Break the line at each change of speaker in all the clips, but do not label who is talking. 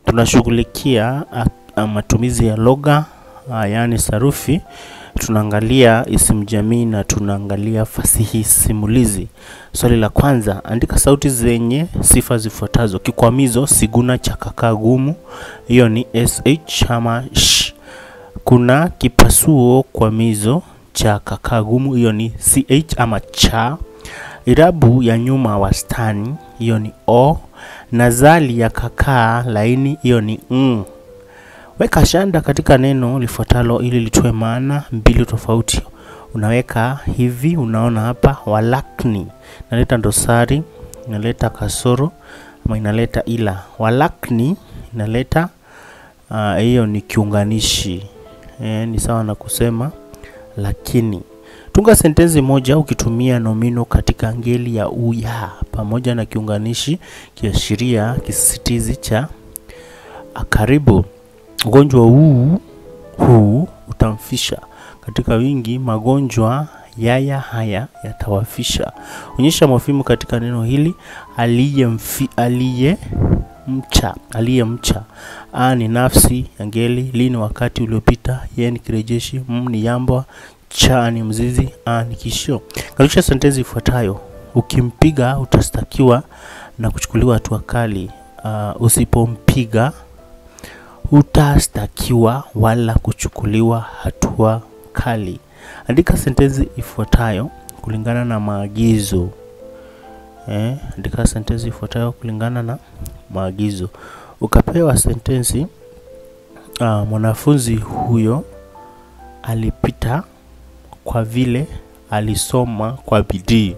tunashughulikia a- a- matumizi ya lugha a, yaani sarufi, tunaangalia isimu jamii na tunaangalia fasihi simulizi. Swali la kwanza, andika sauti zenye sifa zifuatazo: kikwamizo, siguna cha kakaa gumu, hiyo ni sh ama sh. Kuna kipasuo kwamizo cha kakaa gumu, hiyo ni ch ama cha. Irabu ya nyuma wastani, hiyo ni o. Nazali ya kakaa laini, hiyo ni ng. Weka shanda katika neno lifuatalo ili litoe maana mbili tofauti. Unaweka hivi, unaona hapa, walakni inaleta dosari, inaleta kasoro ama inaleta ila. Walakni inaleta ah, hiyo ni kiunganishi e, ni sawa na kusema lakini. Tunga sentensi moja ukitumia nomino katika ngeli ya uya pamoja na kiunganishi kiashiria kisisitizi cha karibu. Ugonjwa huu huu utamfisha. Katika wingi, magonjwa yaya haya yatawafisha. Onyesha mofimu katika neno hili aliyemfi aliye mcha aliyemcha. A ni nafsi ya ngeli, li ni wakati uliopita, ye ni kirejeshi, m ni yambwa, cha ni mzizi, a ni kishio. Kalisha sentensi ifuatayo: ukimpiga utastakiwa na kuchukuliwa hatua kali. Uh, usipompiga hutastakiwa wala kuchukuliwa hatua kali. Andika sentensi ifuatayo kulingana na maagizo. Eh, andika sentensi ifuatayo kulingana na maagizo. Ukapewa sentensi uh, mwanafunzi huyo alipita kwa vile alisoma kwa bidii.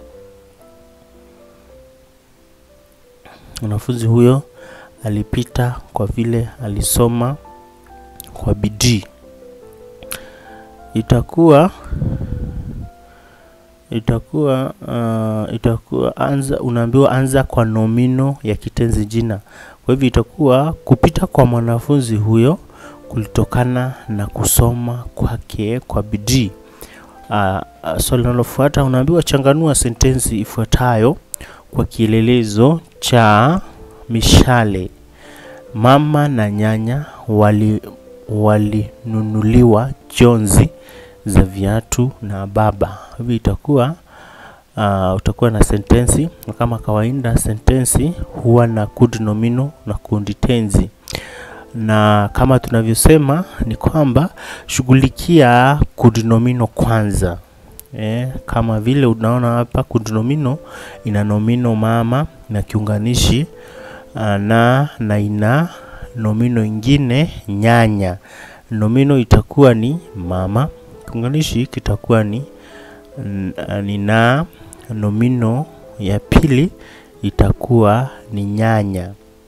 Mwanafunzi huyo alipita kwa vile alisoma kwa bidii. Itakuwa itakuwa uh, itakuwa anza, unaambiwa anza kwa nomino ya kitenzi jina. Kwa hivyo itakuwa kupita kwa mwanafunzi huyo kulitokana na kusoma kwake kwa bidii. Uh, uh, swali linalofuata unaambiwa changanua sentensi ifuatayo kwa kielelezo cha mishale. Mama na nyanya wali walinunuliwa jonzi za viatu na baba. Hivi itakuwa uh, utakuwa na sentensi na kama kawaida sentensi huwa na kundi nomino na kundi tenzi, na kama tunavyosema ni kwamba shughulikia kundi nomino kwanza. Eh, kama vile unaona hapa kundi nomino ina nomino mama na kiunganishi uh, na na ina nomino ingine nyanya. Nomino itakuwa ni mama, kiunganishi kitakuwa ni n- ni na, nomino ya pili itakuwa ni nyanya.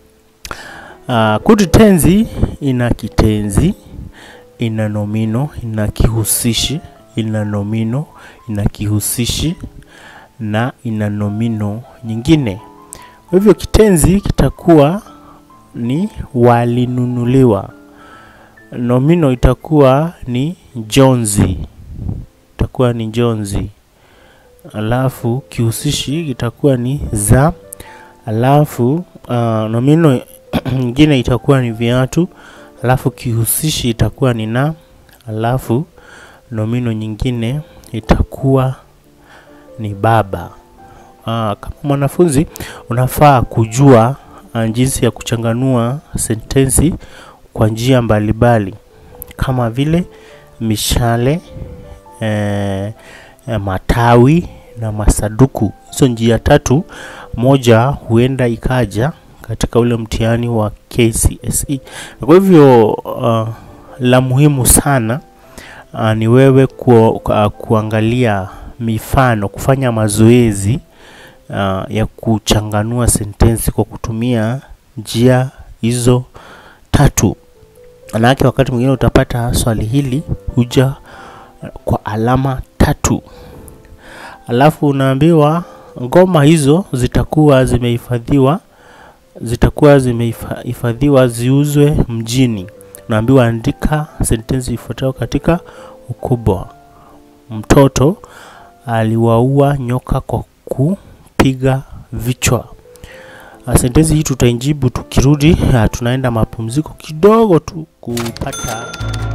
Uh, kundi tenzi ina kitenzi, ina nomino, ina kihusishi, ina nomino, ina kihusishi na ina nomino nyingine. Kwa hivyo kitenzi kitakuwa ni walinunuliwa. Nomino itakuwa ni jonzi, itakuwa ni jonzi. Alafu kihusishi kitakuwa ni za. Alafu uh, nomino nyingine itakuwa ni viatu. Alafu kihusishi itakuwa ni na. Alafu nomino nyingine itakuwa ni baba. Aa, kama mwanafunzi unafaa kujua ah, jinsi ya kuchanganua sentensi kwa njia mbalimbali kama vile mishale, eh, eh, matawi na masaduku. Hizo njia tatu, moja huenda ikaja katika ule mtihani wa KCSE. Kwa hivyo uh, la muhimu sana uh, ni wewe ku, uh, kuangalia mifano, kufanya mazoezi uh, ya kuchanganua sentensi kwa kutumia njia hizo tatu. Manake wakati mwingine utapata swali hili huja uh, kwa alama tatu, alafu unaambiwa ngoma hizo zitakuwa zimehifadhiwa zitakuwa zimehifadhiwa ziuzwe mjini. Unaambiwa andika sentensi ifuatayo katika ukubwa. Mtoto aliwaua nyoka kwa kupiga vichwa. Uh, sentensi hii tutaijibu tukirudi. Uh, tunaenda mapumziko kidogo tu kupata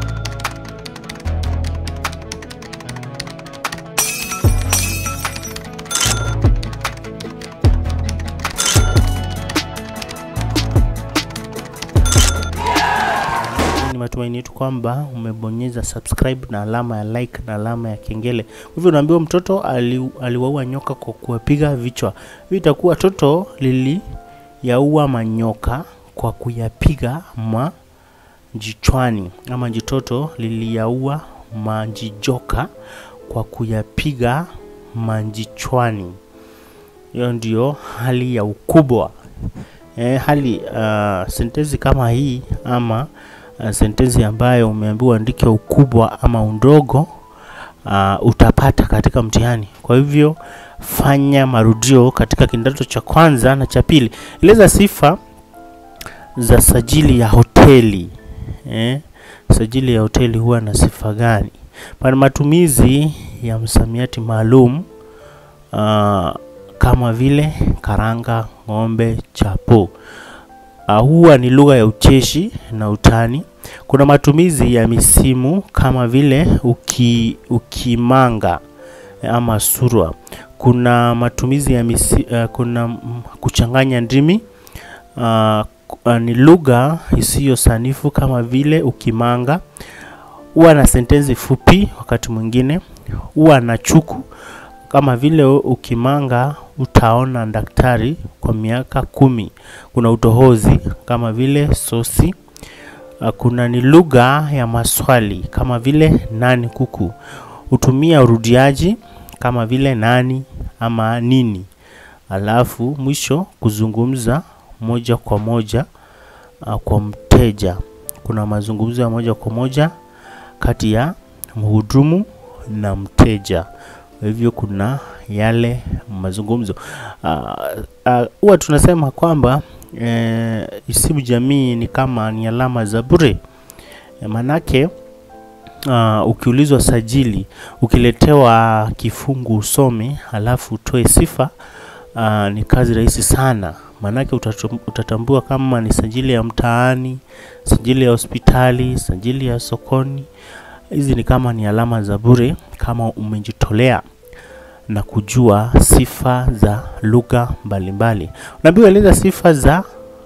ni matumaini yetu kwamba umebonyeza subscribe na alama ya like na alama ya kengele. Kwa hivyo unaambiwa mtoto ali, aliwaua nyoka kwa kuwapiga vichwa. Hivi itakuwa toto liliyaua manyoka kwa kuyapiga majichwani, ama jitoto liliyaua majijoka kwa kuyapiga majichwani. Hiyo ndio hali ya ukubwa. E, hali uh, sentensi kama hii ama uh, sentensi ambayo umeambiwa andike ukubwa ama undogo uh, utapata katika mtihani. Kwa hivyo fanya marudio katika kidato cha kwanza na cha pili. Eleza sifa za sajili ya hoteli. Eh, sajili ya hoteli huwa na sifa gani? Pana matumizi ya msamiati maalum uh, kama vile karanga, ng'ombe, chapo. Uh, huwa ni lugha ya ucheshi na utani. Kuna matumizi ya misimu kama vile uki, ukimanga ama surwa. Kuna matumizi ya misi, uh, kuna mm, kuchanganya ndimi uh, uh, ni lugha isiyo sanifu kama vile ukimanga. Huwa na sentensi fupi wakati mwingine. Huwa na chuku kama vile ukimanga utaona daktari kwa miaka kumi. Kuna utohozi kama vile sosi. Uh, Kuna ni lugha ya maswali kama vile nani kuku. Hutumia urudiaji kama vile nani ama nini. Alafu mwisho kuzungumza moja kwa moja uh, kwa mteja. Kuna mazungumzo ya moja kwa moja kati ya mhudumu na mteja. Kwa hivyo kuna yale mazungumzo huwa uh, uh, tunasema kwamba eh, isimu jamii ni kama ni alama za bure e, manake uh, ukiulizwa sajili, ukiletewa kifungu usome halafu utoe sifa uh, ni kazi rahisi sana, maanake utatum- utatambua kama ni sajili ya mtaani, sajili ya hospitali, sajili ya sokoni. Hizi ni kama ni alama za bure kama umejitolea na kujua sifa za lugha mbalimbali. Unaambiwa eleza sifa za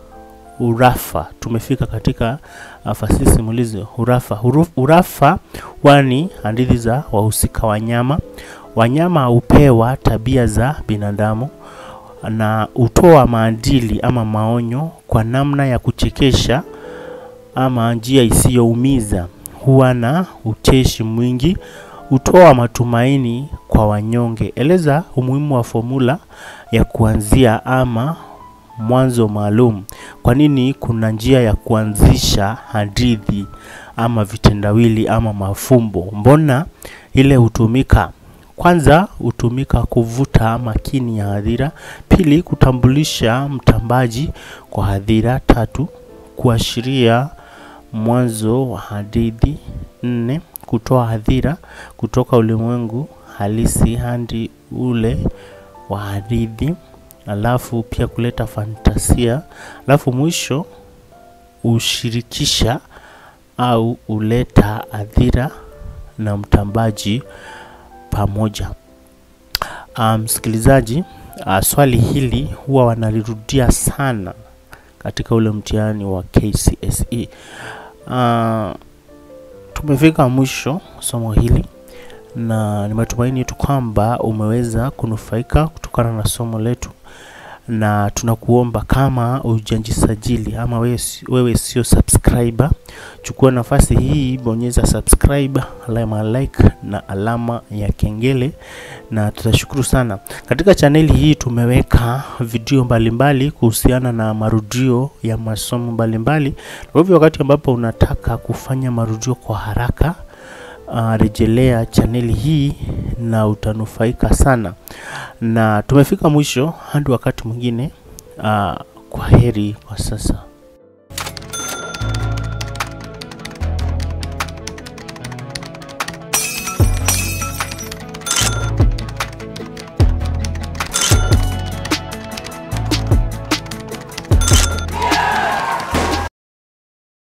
urafa. Tumefika katika uh, fasihi simulizi urafa. Huru- Urafa wani hadithi za wahusika wanyama. Wanyama hupewa tabia za binadamu na hutoa maadili ama maonyo kwa namna ya kuchekesha ama njia isiyoumiza. Huwa na ucheshi mwingi, hutoa matumaini kwa wanyonge. Eleza umuhimu wa fomula ya kuanzia ama mwanzo maalum. Kwa nini kuna njia ya kuanzisha hadithi ama vitendawili ama mafumbo? Mbona ile hutumika? Kwanza hutumika kuvuta makini ya hadhira. Pili, kutambulisha mtambaji kwa hadhira. Tatu, kuashiria mwanzo wa hadithi. Nne, kutoa hadhira kutoka ulimwengu halisi hadi ule wa hadithi. Alafu pia kuleta fantasia. Alafu mwisho hushirikisha au huleta hadhira na mtambaji pamoja. Ah, Msikilizaji, ah, swali hili huwa wanalirudia sana katika ule mtihani wa KCSE. Ah, tumefika mwisho somo hili na ni matumaini yetu kwamba umeweza kunufaika kutokana na somo letu, na tunakuomba kama hujajisajili ama wewe, si- wewe sio subscriber, chukua nafasi hii, bonyeza subscribe, alama ya like na alama ya kengele, na tutashukuru sana. Katika chaneli hii tumeweka video mbalimbali kuhusiana na marudio ya masomo mbalimbali. Kwa hivyo wakati ambapo unataka kufanya marudio kwa haraka uh, rejelea chaneli hii na utanufaika sana. Na tumefika mwisho hadi wakati mwingine. Uh, kwa heri kwa sasa.